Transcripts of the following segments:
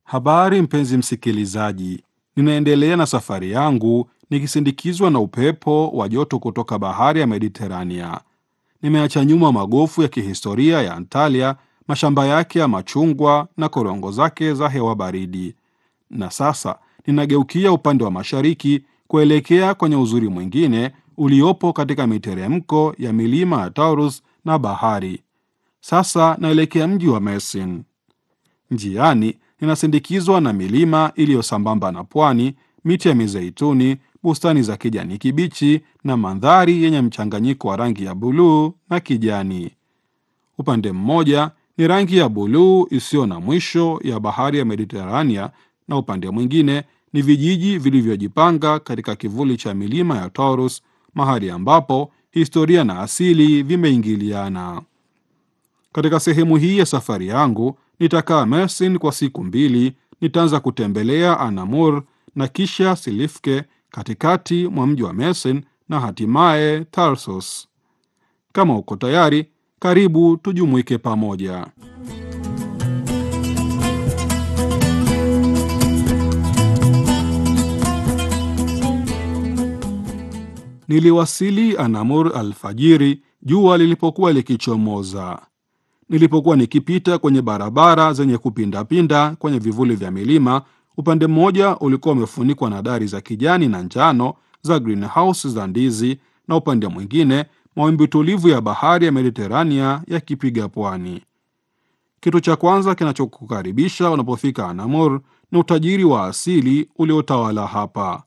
Habari mpenzi msikilizaji, ninaendelea na safari yangu nikisindikizwa na upepo wa joto kutoka bahari ya Mediterania. Nimeacha nyuma magofu ya kihistoria ya Antalya, mashamba yake ya machungwa na korongo zake za hewa baridi, na sasa ninageukia upande wa mashariki kuelekea kwenye uzuri mwingine uliopo katika miteremko ya milima ya Taurus na bahari. Sasa naelekea mji wa Mersin. Njiani ninasindikizwa na milima iliyo sambamba na pwani, miti ya mizeituni, bustani za kijani kibichi na mandhari yenye mchanganyiko wa rangi ya buluu na kijani. Upande mmoja ni rangi ya buluu isiyo na mwisho ya bahari ya Mediterania, na upande mwingine ni vijiji vilivyojipanga katika kivuli cha milima ya Taurus, mahali ambapo historia na asili vimeingiliana. Katika sehemu hii ya safari yangu nitakaa Mersin kwa siku mbili. Nitaanza kutembelea Anamur na kisha Silifke katikati mwa mji wa Mersin na hatimaye Tarsus. Kama uko tayari, karibu tujumuike pamoja. Niliwasili Anamur alfajiri, jua lilipokuwa likichomoza. Nilipokuwa nikipita kwenye barabara zenye kupindapinda kwenye vivuli vya milima, upande mmoja ulikuwa umefunikwa na dari za kijani na njano za greenhouse za ndizi, na upande mwingine mawimbi tulivu ya bahari ya Mediterania yakipiga pwani. Kitu cha kwanza kinachokukaribisha unapofika Anamur ni utajiri wa asili uliotawala hapa.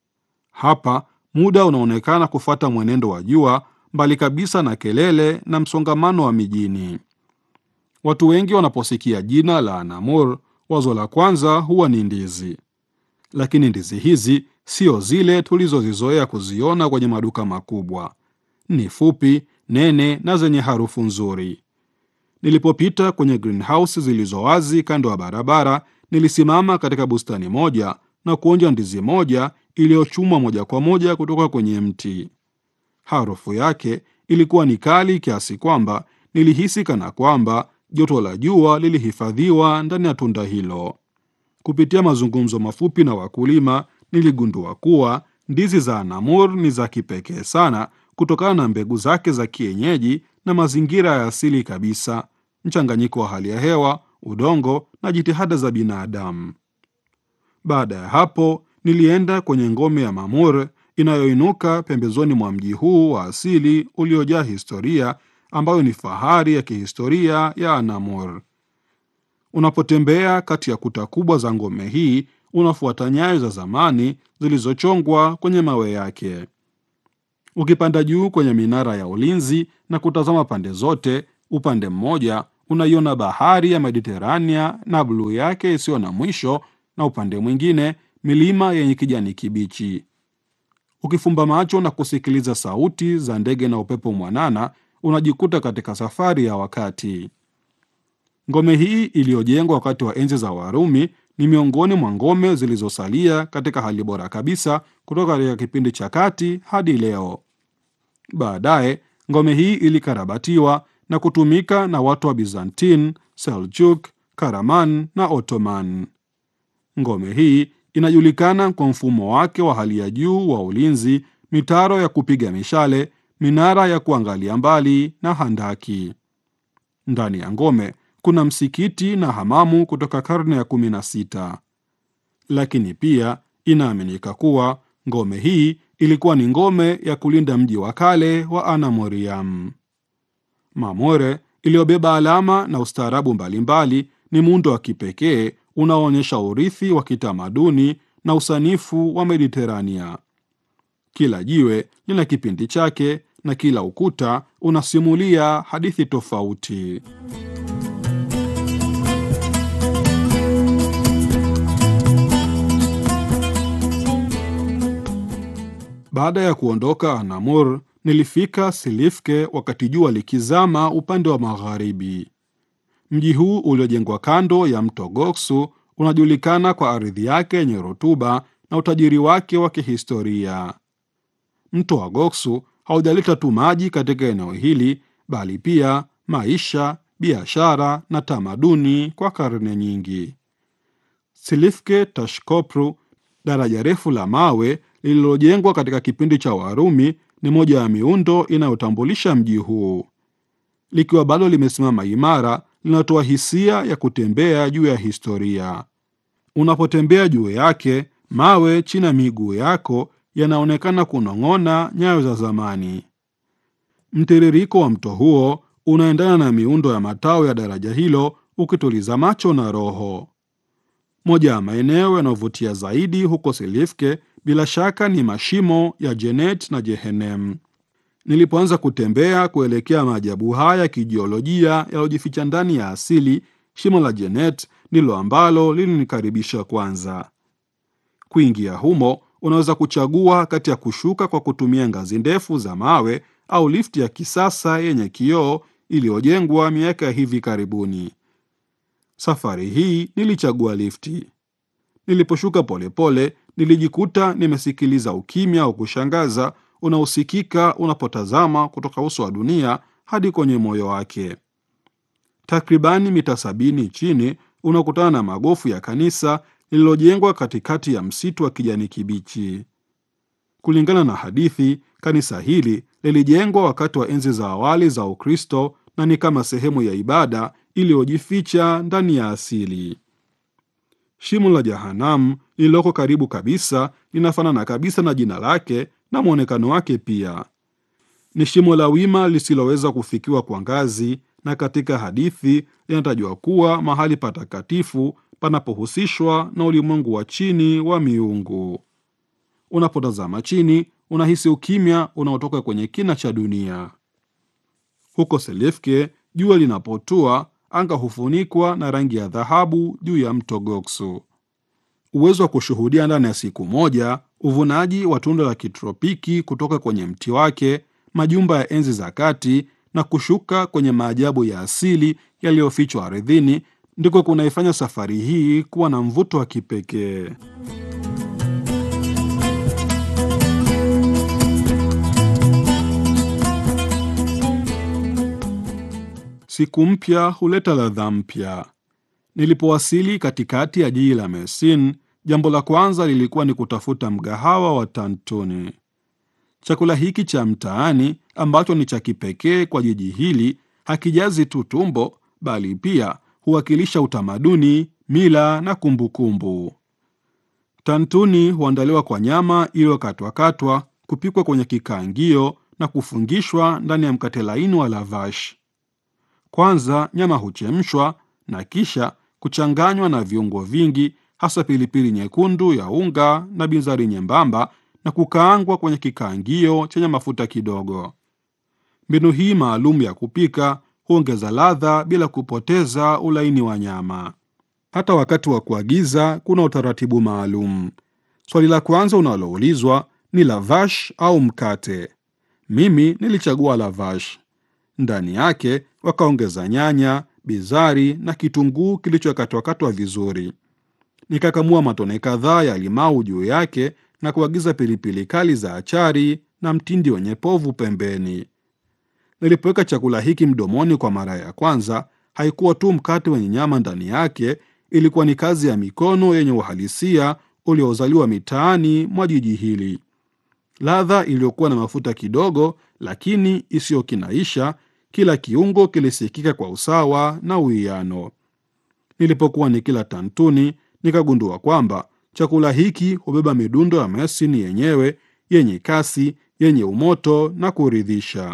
Hapa muda unaonekana kufuata mwenendo wa jua, mbali kabisa na kelele na msongamano wa mijini. Watu wengi wanaposikia jina la Anamur, wazo la kwanza huwa ni ndizi, lakini ndizi hizi sio zile tulizozizoea kuziona kwenye maduka makubwa. Ni fupi, nene na zenye harufu nzuri. Nilipopita kwenye greenhouse zilizo wazi kando ya barabara, nilisimama katika bustani moja na kuonja ndizi moja iliyochumwa moja kwa moja kutoka kwenye mti. Harufu yake ilikuwa ni kali kiasi kwamba nilihisi kana kwamba joto la jua lilihifadhiwa ndani ya tunda hilo. Kupitia mazungumzo mafupi na wakulima, niligundua kuwa ndizi za Anamur ni za kipekee sana kutokana na mbegu zake za kienyeji na mazingira ya asili kabisa, mchanganyiko wa hali ya hewa, udongo na jitihada za binadamu. Baada ya hapo, nilienda kwenye ngome ya Mamur inayoinuka pembezoni mwa mji huu wa asili uliojaa historia ambayo ni fahari ya kihistoria ya Anamur. Unapotembea kati ya kuta kubwa za ngome hii, unafuata nyayo za zamani zilizochongwa kwenye mawe yake. Ukipanda juu kwenye minara ya ulinzi na kutazama pande zote, upande mmoja unaiona bahari ya Mediterania na bluu yake isiyo na mwisho, na upande mwingine milima yenye kijani kibichi. Ukifumba macho na kusikiliza sauti za ndege na upepo mwanana unajikuta katika safari ya wakati. Ngome hii iliyojengwa wakati wa enzi za Warumi ni miongoni mwa ngome zilizosalia katika hali bora kabisa kutoka katika kipindi cha kati hadi leo. Baadaye ngome hii ilikarabatiwa na kutumika na watu wa Byzantine, Seljuk, Karaman na Ottoman. Ngome hii inajulikana kwa mfumo wake wa hali ya juu wa ulinzi, mitaro ya kupiga mishale minara ya kuangalia mbali na handaki. Ndani ya ngome kuna msikiti na hamamu kutoka karne ya kumi na sita, lakini pia inaaminika kuwa ngome hii ilikuwa ni ngome ya kulinda mji wa kale wa Anamoriam. Mamore iliyobeba alama na ustaarabu mbalimbali ni muundo wa kipekee unaoonyesha urithi wa kitamaduni na usanifu wa Mediterania. Kila jiwe lina kipindi chake na kila ukuta unasimulia hadithi tofauti. Baada ya kuondoka Anamur, nilifika Silifke wakati jua likizama upande wa magharibi. Mji huu uliojengwa kando ya mto Goksu unajulikana kwa ardhi yake yenye rutuba na utajiri wake wa kihistoria. Mto wa Goksu haujaleta tu maji katika eneo hili, bali pia maisha, biashara na tamaduni kwa karne nyingi. Silifke Tashkopru, daraja refu la mawe lililojengwa katika kipindi cha Warumi, ni moja ya miundo inayotambulisha mji huu. Likiwa bado limesimama imara, linatoa hisia ya kutembea juu ya historia. Unapotembea juu yake, mawe chini ya miguu yako yanaonekana kunong'ona nyayo za zamani. Mtiririko wa mto huo unaendana na miundo ya matao ya daraja hilo, ukituliza macho na roho. Moja ya maeneo yanayovutia zaidi huko Silifke bila shaka ni mashimo ya Jenet na Jehenem. Nilipoanza kutembea kuelekea maajabu haya ya kijiolojia yaliyojificha ndani ya asili, shimo la Jenet ndilo ambalo lilinikaribisha kwanza. Kuingia humo, unaweza kuchagua kati ya kushuka kwa kutumia ngazi ndefu za mawe au lifti ya kisasa yenye kioo iliyojengwa miaka ya hivi karibuni. Safari hii nilichagua lifti. Niliposhuka polepole, nilijikuta nimesikiliza ukimya wa kushangaza unaosikika unapotazama kutoka uso wa dunia hadi kwenye moyo wake. Takribani mita sabini chini unakutana na magofu ya kanisa lililojengwa katikati ya msitu wa kijani kibichi. Kulingana na hadithi, kanisa hili lilijengwa wakati wa enzi za awali za Ukristo na ni kama sehemu ya ibada iliyojificha ndani ya asili. Shimo la Jahanamu lililoko karibu kabisa linafanana kabisa na jina lake na mwonekano wake pia. Ni shimo la wima lisiloweza kufikiwa kwa ngazi, na katika hadithi linatajwa kuwa mahali patakatifu panapohusishwa na ulimwengu wa chini wa miungu. Unapotazama chini, unahisi ukimya unaotoka kwenye kina cha dunia. Huko Selefke, jua linapotua, anga hufunikwa na rangi ya dhahabu juu ya mto Goksu. Uwezo wa kushuhudia ndani ya siku moja uvunaji wa tunda la kitropiki kutoka kwenye mti wake, majumba ya enzi za kati na kushuka kwenye maajabu ya asili yaliyofichwa ardhini ndiko kunaifanya safari hii kuwa na mvuto wa kipekee. Siku mpya huleta ladha mpya. Nilipowasili katikati ya jiji la Mersin, jambo la kwanza lilikuwa ni kutafuta mgahawa wa Tantuni. Chakula hiki cha mtaani ambacho ni cha kipekee kwa jiji hili hakijazi tu tumbo, bali pia huwakilisha utamaduni, mila na kumbukumbu kumbu. Tantuni huandaliwa kwa nyama iliyokatwakatwa, kupikwa kwenye kikaangio na kufungishwa ndani ya mkate laini wa lavash. Kwanza nyama huchemshwa na kisha kuchanganywa na viungo vingi, hasa pilipili nyekundu ya unga na binzari nyembamba, na kukaangwa kwenye kikaangio chenye mafuta kidogo. Mbinu hii maalum ya kupika huongeza ladha bila kupoteza ulaini wa nyama. Hata wakati wa kuagiza kuna utaratibu maalum. Swali la kwanza unaloulizwa ni lavash au mkate. Mimi nilichagua lavash. Ndani yake wakaongeza nyanya, bizari na kitunguu kilichokatwakatwa vizuri. Nikakamua matone kadhaa ya limau juu yake na kuagiza pilipili kali za achari na mtindi wenye povu pembeni. Nilipoweka chakula hiki mdomoni kwa mara ya kwanza, haikuwa tu mkate wenye nyama ndani yake, ilikuwa ni kazi ya mikono yenye uhalisia uliozaliwa mitaani mwa jiji hili. Ladha iliyokuwa na mafuta kidogo, lakini isiyokinaisha. Kila kiungo kilisikika kwa usawa na uwiano. Nilipokuwa nikila tantuni, nikagundua kwamba chakula hiki hubeba midundo ya Mersin yenyewe, yenye kasi, yenye umoto na kuridhisha.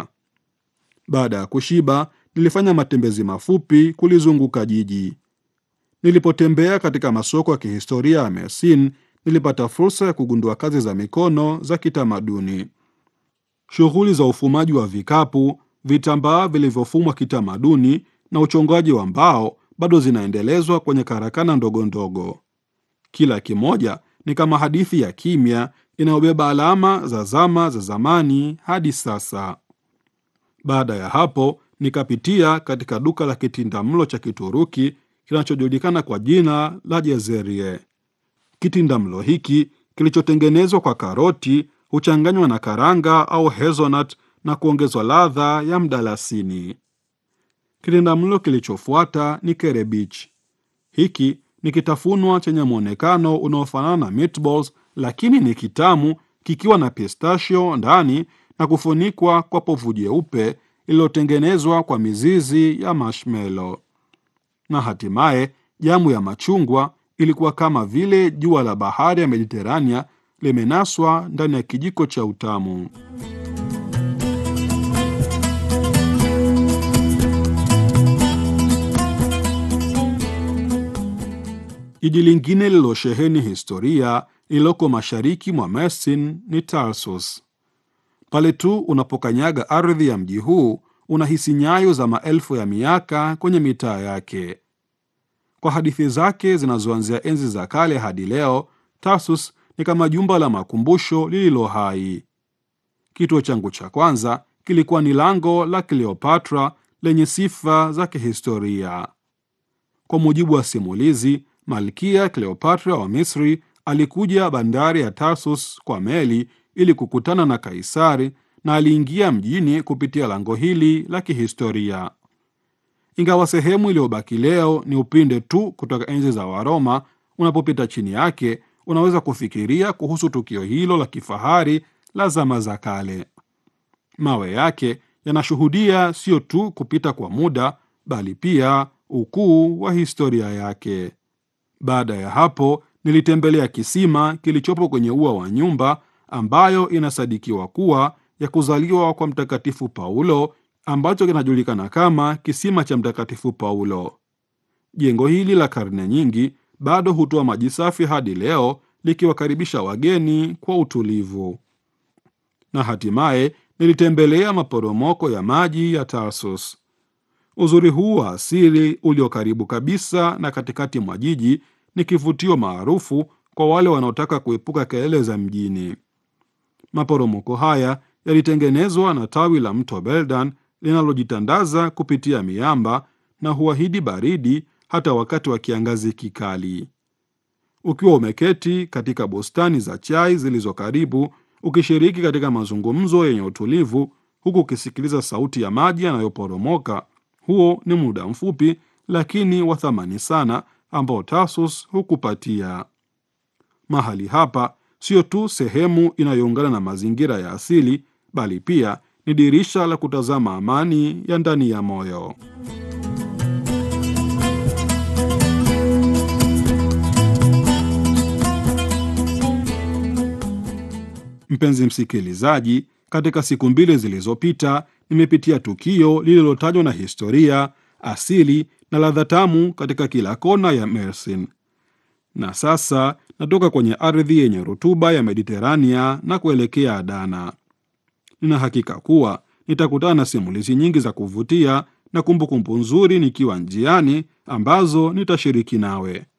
Baada ya kushiba, nilifanya matembezi mafupi kulizunguka jiji. Nilipotembea katika masoko ya kihistoria ya Mersin, nilipata fursa ya kugundua kazi za mikono za kitamaduni. Shughuli za ufumaji wa vikapu, vitambaa vilivyofumwa kitamaduni na uchongaji wa mbao bado zinaendelezwa kwenye karakana ndogo ndogo. Kila kimoja ni kama hadithi ya kimya inayobeba alama za zama za zamani hadi sasa. Baada ya hapo, nikapitia katika duka la kitindamlo cha Kituruki kinachojulikana kwa jina la Jezerie. Kitindamlo hiki kilichotengenezwa kwa karoti huchanganywa na karanga au hazelnut na kuongezwa ladha ya mdalasini. Kitindamlo kilichofuata ni kerebich. Hiki ni kitafunwa chenye mwonekano unaofanana na meatballs, lakini ni kitamu, kikiwa na pistachio ndani na kufunikwa kwa povu jeupe lililotengenezwa kwa mizizi ya marshmallow. Na hatimaye jamu ya machungwa ilikuwa kama vile jua la bahari ya Mediterania limenaswa ndani ya kijiko cha utamu. Jiji lingine lililosheheni historia lililoko mashariki mwa Mersin ni Tarsus. Pale tu unapokanyaga ardhi ya mji huu unahisi nyayo za maelfu ya miaka kwenye mitaa yake. Kwa hadithi zake zinazoanzia enzi za kale hadi leo, Tarsus ni kama jumba la makumbusho lililo hai. Kituo changu cha kwanza kilikuwa ni lango la Kleopatra lenye sifa za kihistoria. Kwa mujibu wa simulizi, Malkia Kleopatra wa Misri alikuja bandari ya Tarsus kwa meli ili kukutana na Kaisari na aliingia mjini kupitia lango hili la kihistoria. Ingawa sehemu iliyobaki leo ni upinde tu kutoka enzi za Waroma, unapopita chini yake unaweza kufikiria kuhusu tukio hilo la kifahari la zama za kale. Mawe yake yanashuhudia sio tu kupita kwa muda, bali pia ukuu wa historia yake. Baada ya hapo, nilitembelea kisima kilichopo kwenye ua wa nyumba ambayo inasadikiwa kuwa ya kuzaliwa kwa Mtakatifu Paulo, ambacho kinajulikana kama kisima cha Mtakatifu Paulo. Jengo hili la karne nyingi bado hutoa maji safi hadi leo, likiwakaribisha wageni kwa utulivu. Na hatimaye nilitembelea maporomoko ya maji ya Tarsus. Uzuri huu wa asili ulio karibu kabisa na katikati mwa jiji ni kivutio maarufu kwa wale wanaotaka kuepuka kelele za mjini. Maporomoko haya yalitengenezwa na tawi la mto Beldan linalojitandaza kupitia miamba na huahidi baridi hata wakati wa kiangazi kikali. Ukiwa umeketi katika bustani za chai zilizo karibu, ukishiriki katika mazungumzo yenye utulivu, huku ukisikiliza sauti ya maji yanayoporomoka, huo ni muda mfupi lakini wa thamani sana ambao Tarsus hukupatia. Mahali hapa sio tu sehemu inayoungana na mazingira ya asili, bali pia ni dirisha la kutazama amani ya ndani ya moyo. Mpenzi msikilizaji, katika siku mbili zilizopita nimepitia tukio lililotajwa na historia, asili na ladha tamu katika kila kona ya Mersin, na sasa natoka kwenye ardhi yenye rutuba ya Mediterania na kuelekea Adana. Nina hakika kuwa nitakutana na simulizi nyingi za kuvutia na kumbukumbu nzuri nikiwa njiani ambazo nitashiriki nawe.